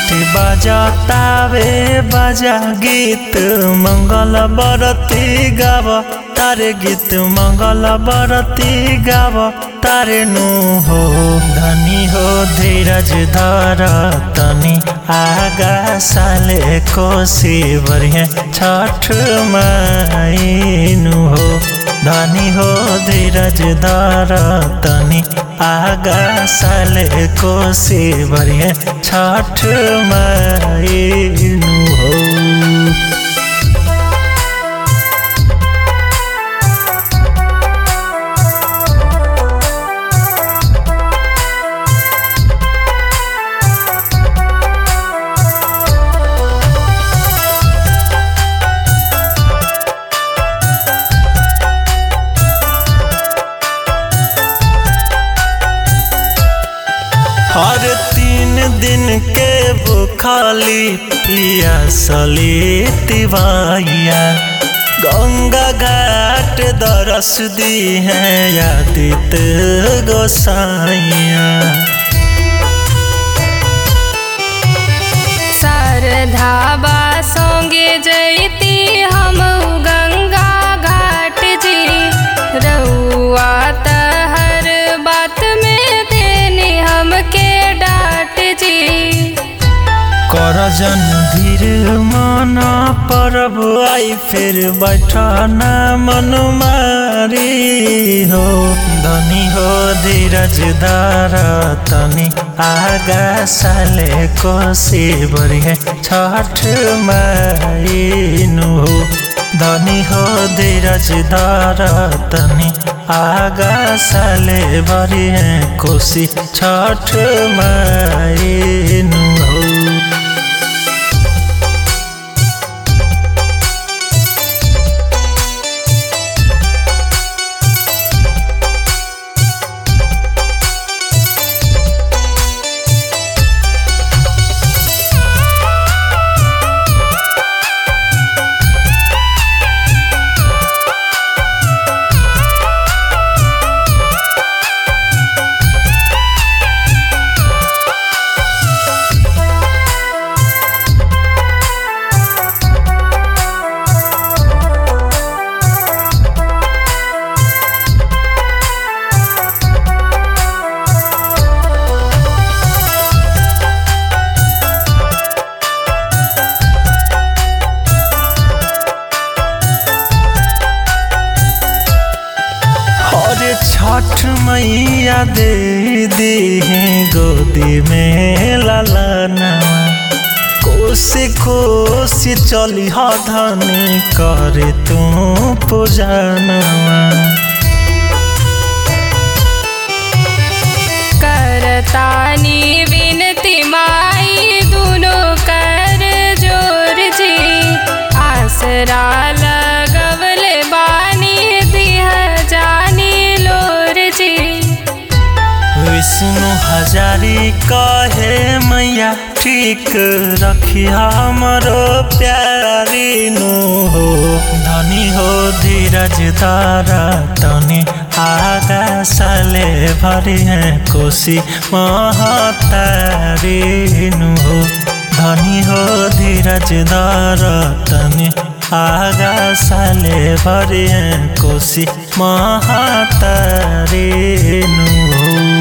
घाट बजतावे बजा गीत मंगल बरती गाव तारे गीत मंगल बरती गाव तारे नु हो धनी हो धीरज धर तनी आगा साले कोसी बरिहे छठ माइनु हो धनी हो धीरज धर तनी आगा साले कोसी बरिहे छठ माइनु हो हर तीन दिन के बुखाली पियासली तिवाइया गंगा घाट दरस दी है यादित गोसाइया शारदाबा संगे जैती हम गंगा घाट जी रउआ त हर बात में देनी हमके डांट जी करजन धीर मन परब आई फिर बैठना मन मारी हो धनी हो धीरज दार तनी आगा साले कोसी बरिहे छठ माइनु हो धनी हो धीरज दार तनी आगा साले बरिहे कोसी छठ माइनु हो और छठ मैया दे दी गोदी में लालना कोसी कोसी चली धनी करे तू पूजनवा करतानी विनती माई दुनो कर जोर जी आसरा लगवले बानी दिह जानी लोर जी विष्णु हजारी कहे मैया ठीक रखी हमरो प्यारी नु हो धनी हो धीरज तारा तनी आगा साले भरी है कोसी महतारी नु हो धनी हो धीरज दारा तनी आगा साले भरी है कोसी महतारी नु हो